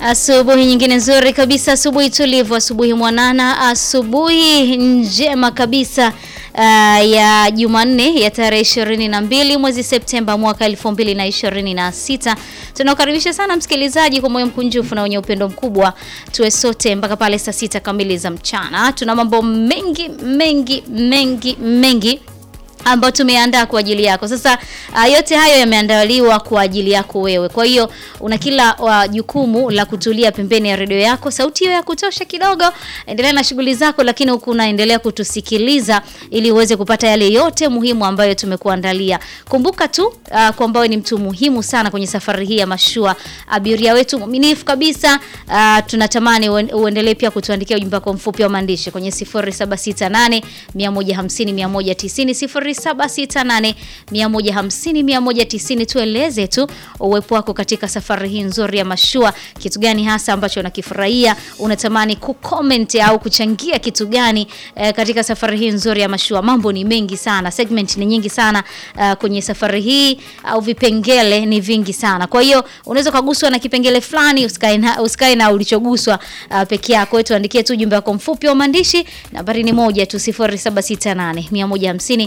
Asubuhi nyingine nzuri kabisa, asubuhi tulivu, asubuhi mwanana, asubuhi njema kabisa uh, ya Jumanne ya tarehe ishirini na mbili mwezi Septemba mwaka elfu mbili na ishirini na sita. Tunakukaribisha sana msikilizaji kwa moyo mkunjufu na wenye upendo mkubwa, tuwe sote mpaka pale saa sita kamili za mchana. Tuna mambo mengi mengi mengi mengi ambayo tumeandaa kwa ajili yako. Sasa uh, yote hayo yameandaliwa kwa ajili yako wewe. Kwa hiyo una kila uh, jukumu la kutulia pembeni ya redio yako, sauti hiyo ya kutosha kidogo, endelea na shughuli zako, lakini huku unaendelea kutusikiliza ili uweze kupata yale yote muhimu ambayo tumekuandalia. Kumbuka tu uh, kwamba wewe ni mtu muhimu sana kwenye safari hii ya mashua, abiria wetu mwaminifu kabisa. Uh, tunatamani uen- uendelee pia kutuandikia ujumbe wako mfupi wa maandishi kwenye 0768 150 190 0768 150 190. Tueleze tu uwepo wako katika safari hii nzuri ya mashua, kitu gani hasa ambacho unakifurahia, unatamani kucomment au kuchangia kitu gani eh, katika safari hii nzuri ya mashua. Mambo ni mengi sana, segment ni nyingi sana uh, kwenye safari hii au vipengele ni vingi sana. Kwa hiyo unaweza kuguswa na kipengele fulani, usikae na, usikae na ulichoguswa uh, peke yako. Wewe tuandikie tu ujumbe wako mfupi wa maandishi, nambari ni moja tu 0768 150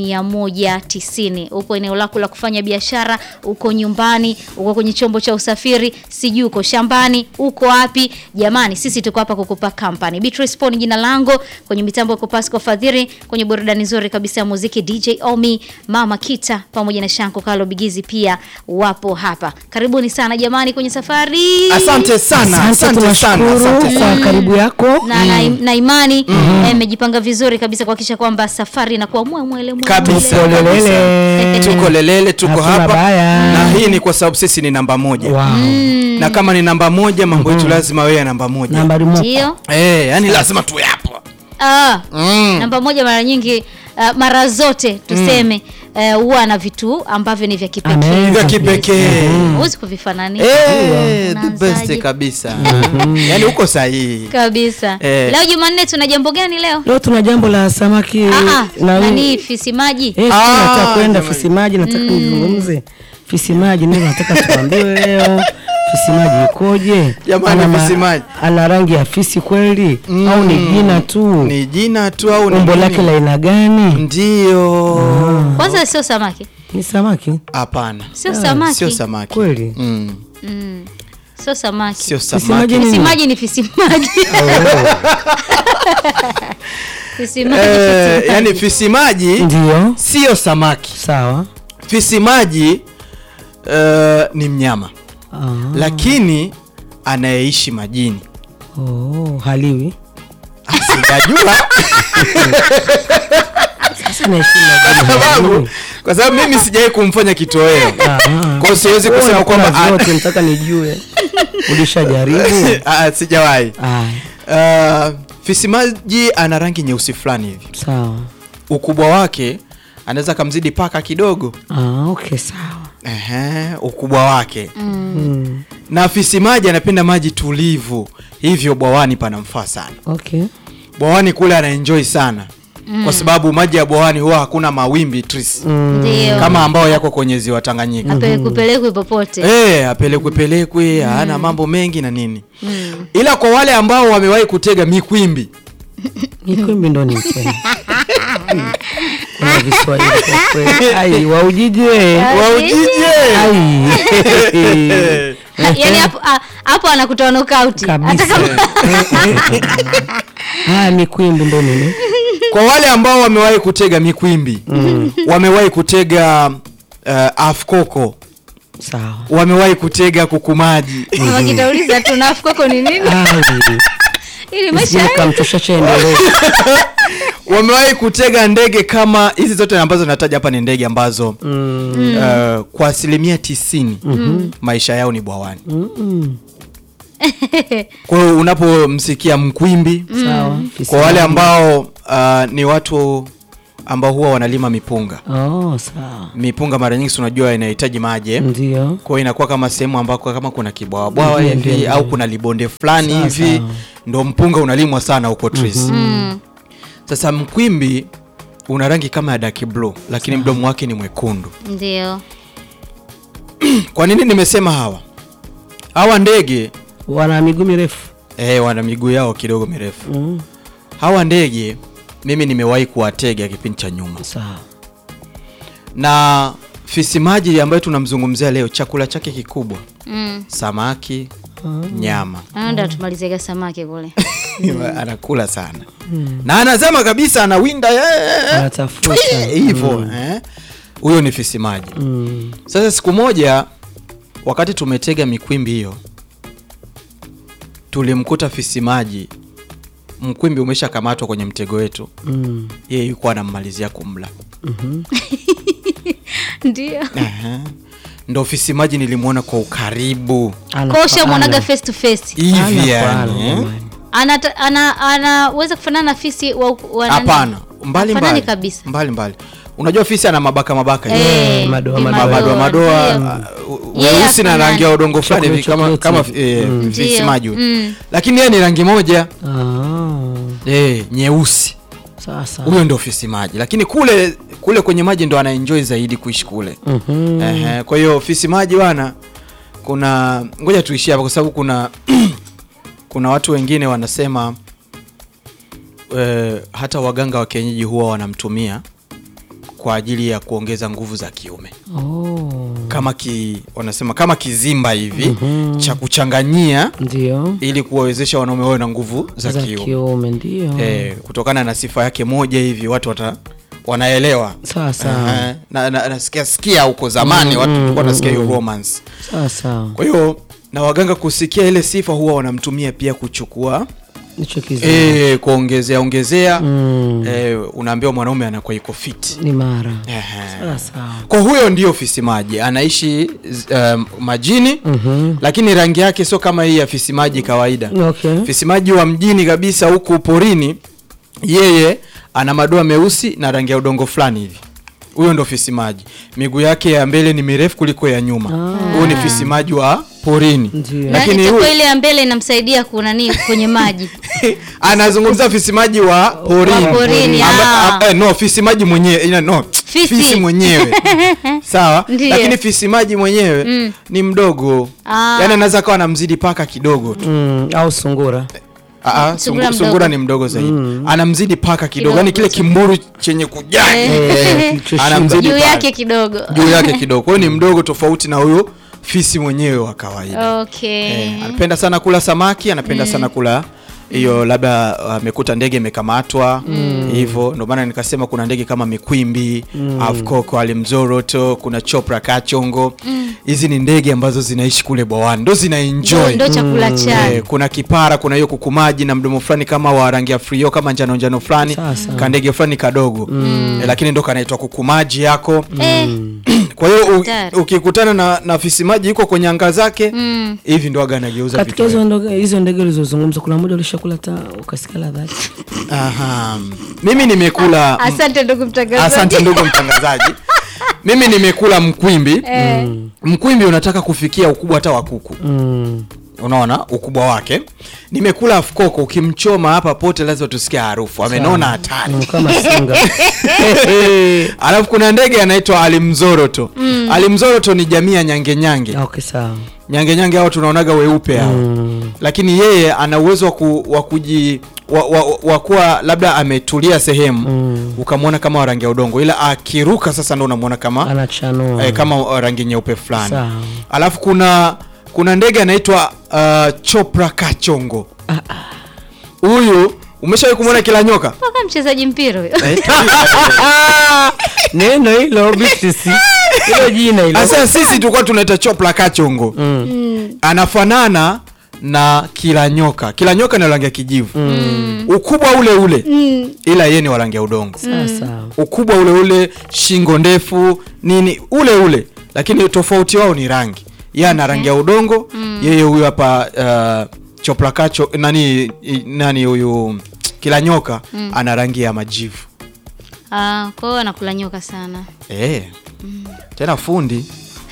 190. Upo eneo lako la kufanya biashara, uko nyumbani, uko kwenye chombo cha usafiri, sijui uko shambani, uko wapi? Jamani, sisi tuko hapa kukupa company. Beatrice Poni jina langu, kwenye mitambo ya Pasco Fadhiri, kwenye burudani nzuri kabisa ya muziki DJ Omi, Mama Kita pamoja na Shanko Kalo Bigizi pia wapo hapa. Karibuni sana jamani kwenye safari. Asante sana, asante sana, asante tunashukuru sana. kwa karibu yako. na, na, na imani eh, mmejipanga vizuri kabisa kuhakikisha kwamba safari inakuwa mwe mwele mwe Kabisa, mwele. Lelele. Tuko lelele, tuko Hatuna hapa baya. na hii ni kwa sababu sisi ni namba moja Wow. na kama ni namba moja mambo yetu lazima wewe ya namba moja Nambari moja. Ndio. eh, yani lazima tuwe hapo Ah, mm. namba moja mara nyingi ah, mara zote tuseme eh, huwa na vitu ambavyo ni vya kipekee. Amen. vya kipekee Huwezi kuvifananisha. Eh, the Unaanzaje? best kabisa yani uko sahihi Kabisa. Eh. Leo Jumanne tuna jambo gani leo? Leo tuna jambo la samaki Ah, ah, na nani fisi maji? Eh, sisi Ah, nataka kwenda jamani. fisi maji, nataka nizungumze fisi maji, ndio nataka tuambiwe leo fisi maji ikoje? Jamani, Ana ma- fisi maji. ana rangi ya fisi kweli au ni jina tu? ni jina tu au ni Umbo nini? lake la aina gani? ndio Kwanza sio samaki. Ni samaki hapana Sio samaki. sio samaki kweli? mm. Mm. Sio samaki. sio Fisi samaki maji ni Fisi nini? maji ni fisi maji. Fisi maji. eh, fisi yani maji. fisi maji Ndio, sio samaki sawa. fisi maji eh, ni mnyama Ah, lakini anayeishi majini oh, haliwi Ah, sijajua sasa naishi majini, sababu haliwi. kwa sababu mimi sijawahi kumfanya kitoweo Ah, ah. kwa hiyo siwezi Wewe kusema unakula kwamba zote, nataka nijue ulishajaribu? Ah, sijawahi Aya, uh, fisi maji ana rangi nyeusi fulani hivi sawa. ukubwa wake anaweza kamzidi paka kidogo Ah, okay, sawa. Ehe, ukubwa wake Mm. na fisi maji anapenda maji tulivu hivyo bwawani panamfaa sana Okay. bwawani kule anaenjoy sana kwa sababu maji ya bwawani huwa hakuna mawimbi tris Ndio. kama ambao yako kwenye ziwa Tanganyika apelekupelekwe popote. Eh, apelekwe pelekwe hana mambo mengi na nini ila kwa wale ambao wamewahi kutega mikwimbi Mikwimbi ndo ni mchele. Kuna Kiswahili kwa kweli. Ai, waujije. waujije Ai. Ha, Yaani hapo ah, hapo anakutoa knockout. Hata Kabisa. kama Ah, mikwimbi ndo nini? kwa wale ambao wamewahi kutega mikwimbi wamewahi kutega uh, afkoko Sawa. wamewahi kutega kukumaji kama kitauliza tu nafu kwako ni nini? Ai. Ili maisha Sijui kamtosha chaendelee. wamewahi kutega ndege kama hizi zote ambazo nataja hapa ni ndege ambazo Mm. uh, kwa asilimia tisini maisha yao ni bwawani Mm. kwa hiyo unapomsikia mkwimbi Sawa. Fisi kwa wale maji. ambao uh, ni watu ambao huwa wanalima mipunga Oh, sawa. mipunga mara nyingi si unajua inahitaji maji eh? Ndio. kwa hiyo inakuwa kama sehemu ambako kama kuna kibwawabwawa Ndio, ndio, hivi ndio. au kuna libonde fulani Sawa, hivi sawa. ndo mpunga unalimwa sana huko tris Mm. sasa mkwimbi una rangi kama ya dark blue lakini mdomo wake ni mwekundu Ndio. kwa nini nimesema hawa hawa ndege wana miguu mirefu eh, wana miguu yao kidogo mirefu mm. hawa ndege mimi nimewahi kuwatega kipindi cha nyuma sawa na fisi maji ambayo tunamzungumzia leo chakula chake kikubwa Mm. samaki nyama Anaenda tumalizega samaki kule. anakula sana na anazama kabisa anawinda eh, Anatafuta. eh, hivyo eh. huyo ni fisi maji mm. sasa siku moja wakati tumetega mikwimbi hiyo tulimkuta fisi maji mkwimbi umeshakamatwa kwenye mtego wetu Mm. yeye yuko anammalizia kumla Ndio. Aha. ndo fisi maji nilimwona kwa ukaribu Ana- Kosha mwanaga ana- face to face. ana hivi kwa ana, yani eh? jamani. Ana ana anaweza kufanana na fisi wa, wa nani? hapana mbali Hafanani mbali kabisa. mbali mbali unajua fisi ana mabaka mabaka hivi. Eh, madoa, ni madoa. madoa madoa ndio. uh, Yeye weusi na hafanani. rangi ya udongo fulani hivi kama Chocolate, kama chocolate. eh, Mm. fisi Ndio. maji huyu. Mm. lakini yeye ni rangi moja Ah, eh, nyeusi sasa huyo ndio fisi maji lakini kule kule kwenye maji ndo anaenjoy zaidi kuishi kule Mhm. Ehe, kwa hiyo fisi maji bwana kuna ngoja tuishie hapa kwa sababu kuna kuna watu wengine wanasema eh, hata waganga wa kienyeji huwa wanamtumia kwa ajili ya kuongeza nguvu za kiume Oh, kama ki, wanasema kama kizimba hivi cha kuchanganyia ndio ili kuwawezesha wanaume wawe na nguvu za, za kiume kiume ndio eh, kutokana na sifa yake moja hivi watu wata, wanaelewa sawa sawa Ehe, na, na, nasikia sikia huko zamani watu tulikuwa nasikia hiyo romance sawa sawa kwa hiyo na waganga kusikia ile sifa huwa wanamtumia pia kuchukua nicho kizuri e, kuongezea ongezea Mm, e, unaambiwa mwanaume anakuwa iko fit ni mara Ehe. sawa sawa kwa huyo ndio fisi maji anaishi um, majini Mhm. lakini rangi yake sio kama hii ya fisi maji kawaida okay fisi maji wa mjini kabisa huku porini yeye ana madoa meusi na rangi ya udongo fulani hivi huyo ndo fisi maji miguu yake ya mbele ni mirefu kuliko ya nyuma huyo ni fisi maji wa porini Ndio. Na lakini itakuwa huyu ile ya mbele inamsaidia kunani kwenye maji. anazungumza fisi maji wa porini, Wa porini, Amba- ah. ah, eh, no fisi maji mwenyewe ina- no Fisi. fisi mwenyewe sawa Ndiyo. lakini fisi maji mwenyewe ni mdogo Ah. yaani anaweza kawa anamzidi paka kidogo tu mm, au sungura Ah, ah, Sungura sungu- mdogo. sungura ni mdogo zaidi anamzidi paka kidogo yaani kile Kidogo. kimburu chenye kujaa Eh, kilichoshiba. anamzidi Juu paka. yake kidogo. juu yake kidogo kwa hiyo ni mdogo tofauti na huyo fisi mwenyewe wa kawaida Okay. Eh, anapenda sana kula samaki anapenda sana kula hiyo labda amekuta ndege imekamatwa hivyo ndio maana nikasema kuna ndege kama mikwimbi afkoko alimzoroto kuna chopra kachongo hizi ni ndege ambazo zinaishi kule bwawani ndo zina Ndo, enjoy ndo chakula chake. Eh, kuna kipara kuna hiyo kukumaji na mdomo fulani kama wa rangi ya frio kama njano njano fulani Sasa. kandege fulani kadogo eh, lakini ndo kanaitwa kukumaji yako Eh, kwa hiyo u- Hatari. ukikutana na, na fisi maji yuko kwenye anga zake mm. hivi ndo aga anageuza katika vitu hizo ndege hizo ndege ulizozungumza kuna moja ulishakula ta ukasikia ladha yake Aha. mimi nimekula Asante ndugu mtangazaji. asante ndugu mtangazaji mimi nimekula mkwimbi Eh, mkwimbi unataka kufikia ukubwa hata wa kuku mm. unaona ukubwa wake nimekula afkoko ukimchoma hapa pote lazima tusikia harufu amenona hatari Mm, kama singa alafu kuna ndege anaitwa alimzoroto alimzoroto ni jamii ya nyange nyange okay sawa nyange nyange hao tunaonaga weupe hao Mm. lakini yeye ana uwezo wa ku, wa kuji wa, wa, wa kuwa labda ametulia sehemu Mm. ukamwona kama wa rangi ya udongo ila akiruka sasa ndo unamwona kama anachanua eh, kama wa rangi nyeupe fulani Sawa. alafu kuna kuna ndege anaitwa uh, chopra kachongo huyu umeshawahi kumwona kila nyoka mpaka mchezaji mpira huyo. neno hilo bisisi hilo jina hilo sasa sisi tulikuwa tunaita chopra kachongo Mm. anafanana na kila nyoka kila nyoka ni rangi ya kijivu ukubwa ule ule ila yeye ni wa rangi ya udongo sasa ukubwa ule ule shingo ndefu nini ule ule lakini tofauti wao ni rangi yeye ana rangi ya udongo yeye huyu hapa uh, choplakacho nani i- nani huyu kila nyoka ana rangi ya majivu Ah, kwa hiyo anakula nyoka sana. eh tena fundi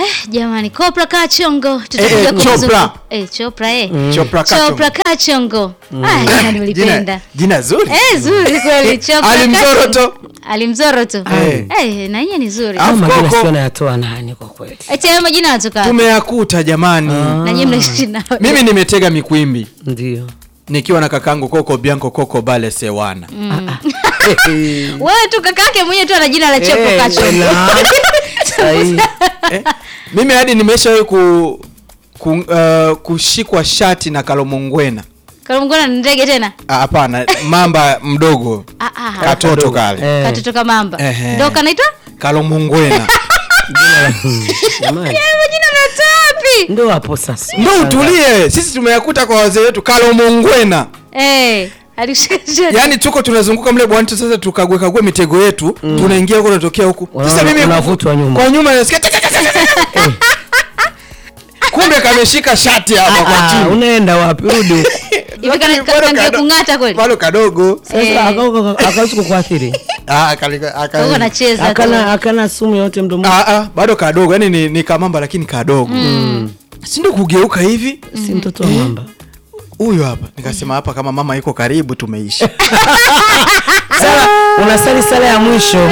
jamani Kopra Kachongo Eh, tutakuja eh, kumzungumza- Chopra. eh Chopra eh Chopra Kachongo. Chopra Kachongo ah jamani jina, nilipenda jina zuri eh zuri kweli Chopra Ali Kachongo. Mzoroto. Ali Mzoroto Eh. eh na yeye ni zuri Ah. Au majina Koko. sio nayatoa nani kwa kweli eti hayo majina yanatoka wapi? tumeyakuta jamani na nyinyi mnaishi nao mimi nimetega mikwimbi ndio nikiwa na kakangu Koko Bianco Koko Bale Sewana wewe tu kaka yake mwenyewe tu ana jina la Chopra Eh, Kachongo na- sahi. eh, mimi hadi nimeshawahi ku, ku, uh, kushikwa shati na Kalomongwena Kalungona ni ndege tena Ah, hapana mamba mdogo ah ah katoto kale Eh, katoto kama mamba Ehe. ndio kanaitwa Kalomongwena jina la- Hmm, jamani. hayo majina yanatoka wapi ndo hapo sasa ndo utulie sisi tumeyakuta kwa wazee wetu Kalomongwena eh alishika shati yaani tuko tunazunguka mle bwani tu sasa tukague kague mitego yetu tunaingia huko tunatokea huku Unaona- sasa mimi unavutwa nyuma. kwa nyuma nasikia tek, tek, tek, tek, tek. kumbe kameshika shati hapa kwa Ah, chini unaenda wapi rudi huko hivi kana Bado kange kado- kung'ata kweli bado kadogo Eh. sasa akawezi kukuathiri Ah, kalika- aka- Huko anacheza tu. akana akana sumu yote mdomoni Ah, ah, bado kadogo yani ni, ni kamamba lakini kadogo si ndio kugeuka hivi si mtoto wa mamba huyu hapa nikasema hapa kama mama iko karibu tumeishi sala unasali sala ya mwisho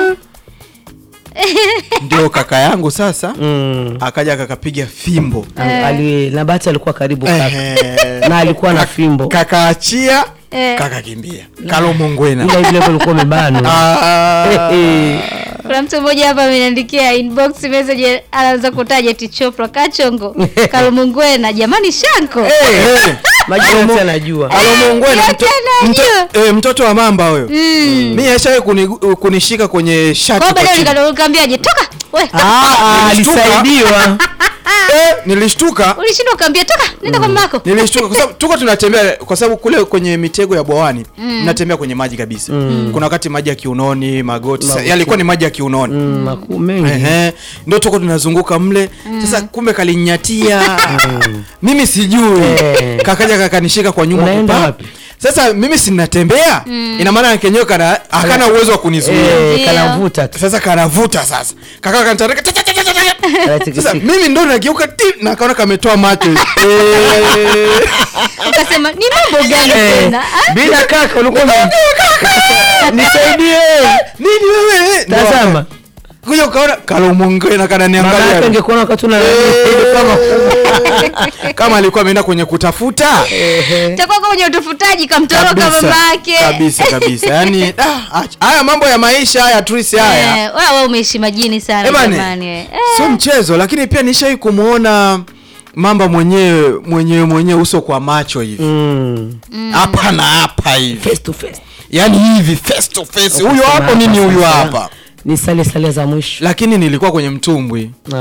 ndio kaka yangu sasa Mm. akaja akakapiga fimbo Ali, na bahati alikuwa karibu kaka Ehe. na alikuwa na fimbo kakaachia Eh. kakakimbia kalomongwena ila vile ulikuwa umebanwa Ah. kuna mtu mmoja hapa ameniandikia inbox message anaanza kutaja eti Chopra Kachongo Kalumungwena jamani Shanko Eh, majina yote anajua kalomongwena Yote mto, anajua. mto, eh, mtoto wa mamba huyo mi ashawai kuni, kunishika kwenye shati kwa kwa baadaye chini. ukamwambiaje toka we Ah, ah, Nilishtuka. alisaidiwa eh, nilishtuka ulishindwa ukaambia toka nenda kwa mamako nilishtuka kwa sababu tuko tunatembea kwa sababu kule kwenye mitego ya bwawani mnatembea kwenye maji kabisa kuna wakati maji ya kiunoni magoti sa- yalikuwa ni maji ya kiunoni Mm, makuu mengi Ehe, ndio tuko tunazunguka mle sasa kumbe kalinyatia mimi sijui Eh. kakaja kakanishika kwa nyuma Unaenda kupa. wapi? sasa mimi sinatembea ina maana kenyewe kana hakana uwezo wa kunizuia Eh, Ndio. kanavuta tu sasa kanavuta sasa kaka kanitarika ta- ta- ta- ta- ta- ta. sasa Anatikisika. mimi ndo nageuka ti na kaona kametoa macho Eh. ukasema ni mambo gani Eh, tena ah? bila kaka ulikuwa ume- nisaidie nini wewe Ndo tazama kuja ukaona kalomongena mama yake kananiangalia angekuona wakati una kama kama alikuwa ameenda kwenye kutafuta takuwa kwenye utafutaji kamtoroka kabisa mama yake kabisa kabisa yani ah, ach- haya mambo ya maisha haya trisi haya Eh, wewe wewe umeishi majini sana Eh, bane, jamani we. Eh, sio mchezo lakini pia nishai kumwona mamba mwenyewe mwenyewe mwenyewe uso kwa macho hivi Mm. hapa na hapa hivi face to face yani hivi face to face huyo hapo nini huyo hapa ni sale sale za mwisho lakini nilikuwa kwenye mtumbwi